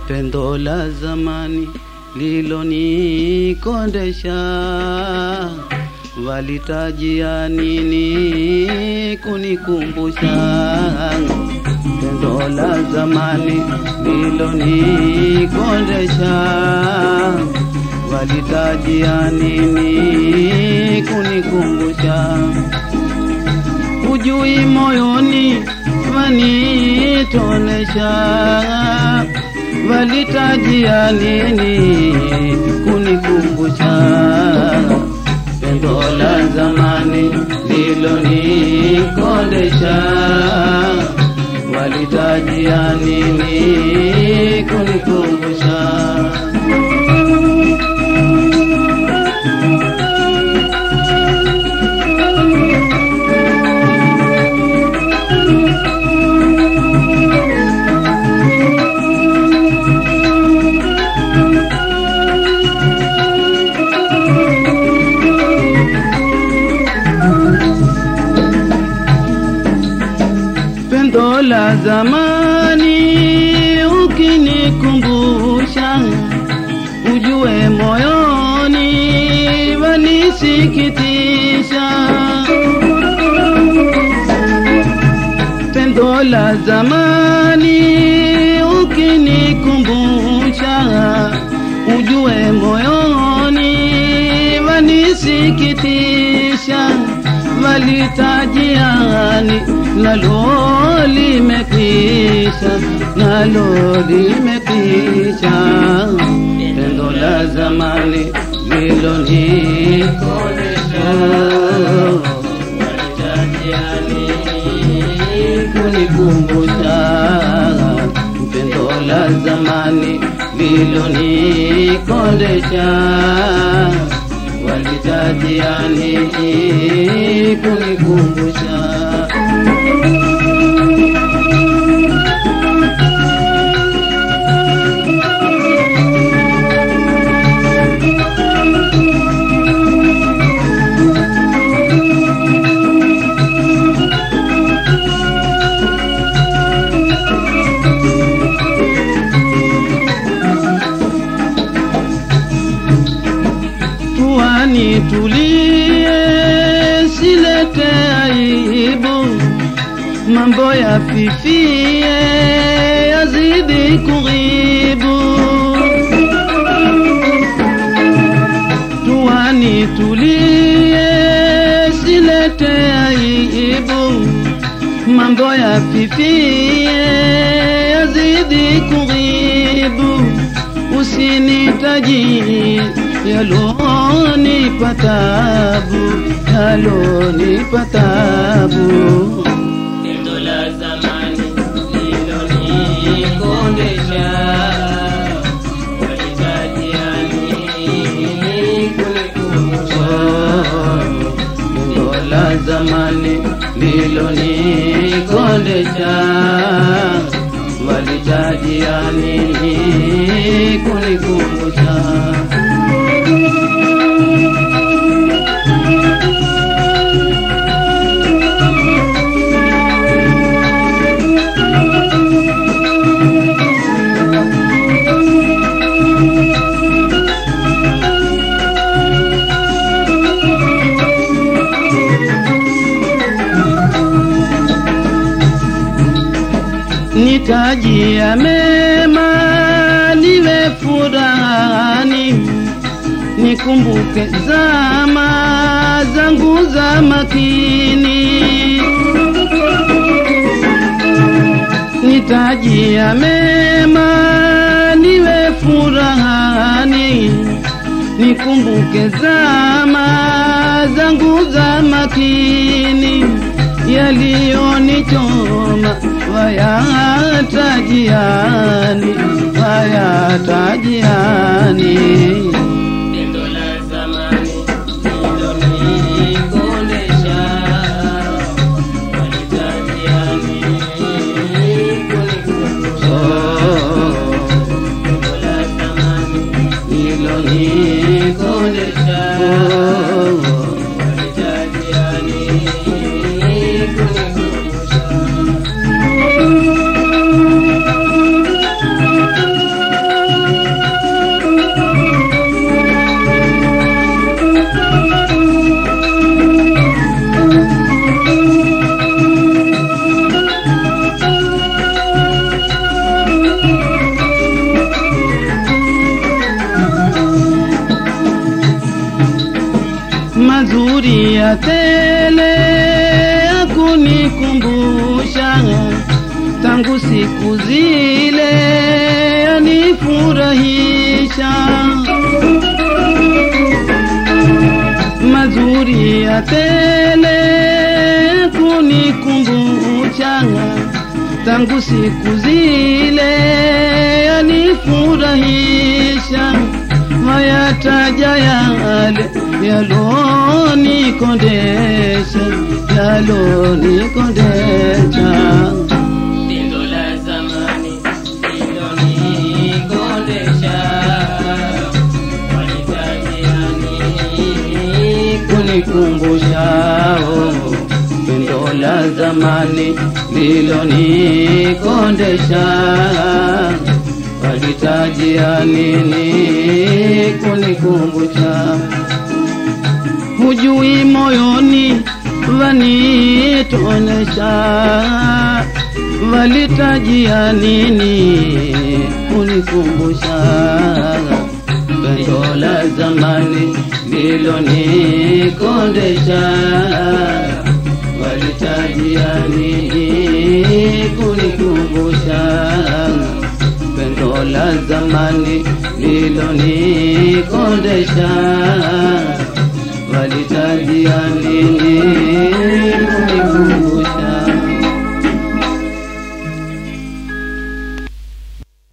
pendo la zamani lilonikondesha, walitajia nini kunikumbusha? Pendo la zamani lilonikondesha, walitajia nini kunikumbusha? Ujui moyoni wanitonesha, walitajia nini kunikumbusha? Pendo la zamani lilonikondesha, walitajia nini kunikumbusha? pendo la zamani ukinikumbusha, ujue moyoni wanisikitisha. Pendo la zamani ukinikumbusha, ujue moyoni wanisikitisha walitajiani nalo limekwisha, nalo limekwisha. Pendo la zamani lilonikodesha, walitajiani kunikumbusha. Pendo la zamani lilonikodesha walitajiani kunikumbusha. Tuani tulie, silete aibu, mambo ya fifie yazidi kughibu. Tuani tulie, silete aibu, mambo ya fifie yazidi kughibu. Usinitaji yalonipa tabu, yalonipa tabu. Pendo la zamani lilonikondesha, walitajiani kunikumbusha. Pendo la zamani lilonikondesha, walitajia nini kunikumbusha? nitajia mema niwe furahani, nikumbuke zama zangu za makini. Nitajia mema niwe furahani, nikumbuke zama zangu za makini yaliyonichoma wayatajiani, wayatajiani. Pendo la zamani lilonikondesha, walitajiani kunikumbusha. Pendo la zamani Ilonikodesha walitajiani kunikumbusha. mazuri tele ya kunikumbusha tangu siku zile yanifurahisha mazuri ya tele kunikumbusha tangu siku zile yanifurahisha mayataja yale yalonikondesha yalonikondesha Pindo la zamani lilonikodesha, walitajiani kunikumbusha oh, pendo la zamani lilonikondesha walitajia nini kunikumbusha hujui moyoni vanitonesha walitajia nini kunikumbusha pendo la zamani lilonikondesha walitajia nini kunikumbusha pendo la zamani lilonikondesha walitajia nini kunikumbusha